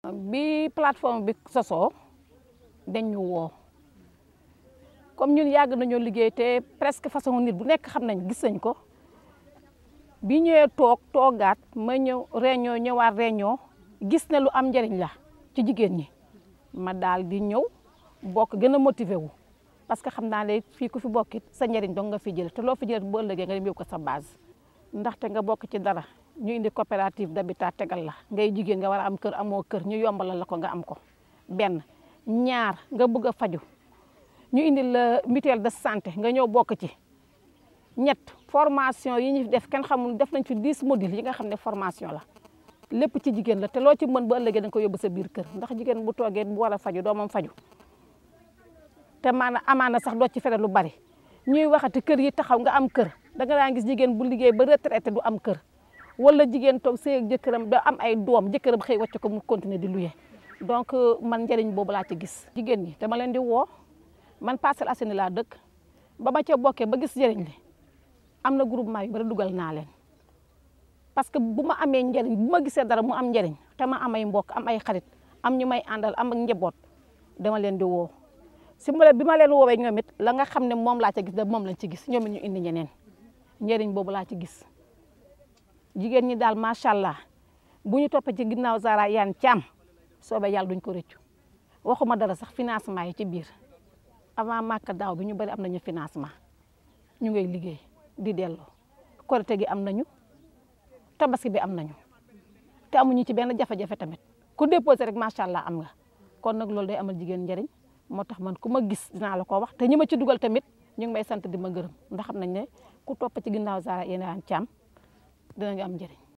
bi plateforme bi sosoo dañ ñu woo comme ñun yàgg nañoo liggéey te presque façon nit bu nekk xam nañ gis nañ ko bi ñëwee toog toogaat ma ñëw réunion ñëwaat réunion gis ne lu am njëriñ la ci jigéen ñi ma daal di ñëw bokk gën a motivé wu parce que xam naa ne fii ku fi bokkit sa njëriñ dong nga fi jël te loo fi jël bu ëllëgee nga dem yóbbu ko sa base ndaxte nga bokk ci dara ñu indi coopérative d'habitat tegal la ngay jigéen nga war a am kër amoo kër ñu yombalal la ko nga am ko benn ñaar nga bëgg a faju ñu indi la mutuelle de santé nga ñëw bokk ci ñett formation yi ñu def kenn xamul def nañ fi 10 modules yi nga xam ne formation la lépp ci jigéen la te loo ci mën ba ëllëgee da nga ko yóbbu sa biir kër ndax jigéen bu toogee bu war a faju doomam faju te maanaam amaana sax doo ci fere lu bari ñuy waxati kër yi taxaw nga am kër da nga daan gis jigéen bu liggéey ba retraité du am kër wala jigéen toog sëy ak jëkkëram da am ay doom jëkkëram xëy wàcc ko mu continuer di luye donc man njëriñ boobu laa ci gis jigéen ñi dama leen di woo man Parcelles Assainies laa dëkk ba ma ca bokkee ba gis njëriñ li am na groupement yu bari dugal naa leen parce que bu ma amee njëriñ bu ma gisee dara mu am njëriñ te ma am ay mbokk am ay xarit am ñu may àndal am ak njaboot dama leen di woo si ma bi ma leen woowee ñoom it la nga xam ne moom laa ca gis da moom lañ ci gis ñoom it ñu indi ñeneen njëriñ boobu laa ci gis jigéen ñi daal macha allah bu ñu toppee ci ginnaaw Zahra Iyane Thiam soobee yàlla duñ ko rëccu waxuma dara sax financement yi ci biir avant màkk daaw bi ñu bëri am nañu financement ñu ngay liggéey di delloo korite gi am nañu tabaski bi am nañu te amuñu ci benn jafe-jafe tamit ku déposé rek macha allah am nga kon nag loolu day amal jigéen njëriñ moo tax man ku ma gis dinaa la ko wax te ñi ma ci dugal tamit ñu ngi may sant di ma gërëm ndax xam nañ ne ku topp ci ginnaaw Zahra Iyane Thiam dinañu am njëriñ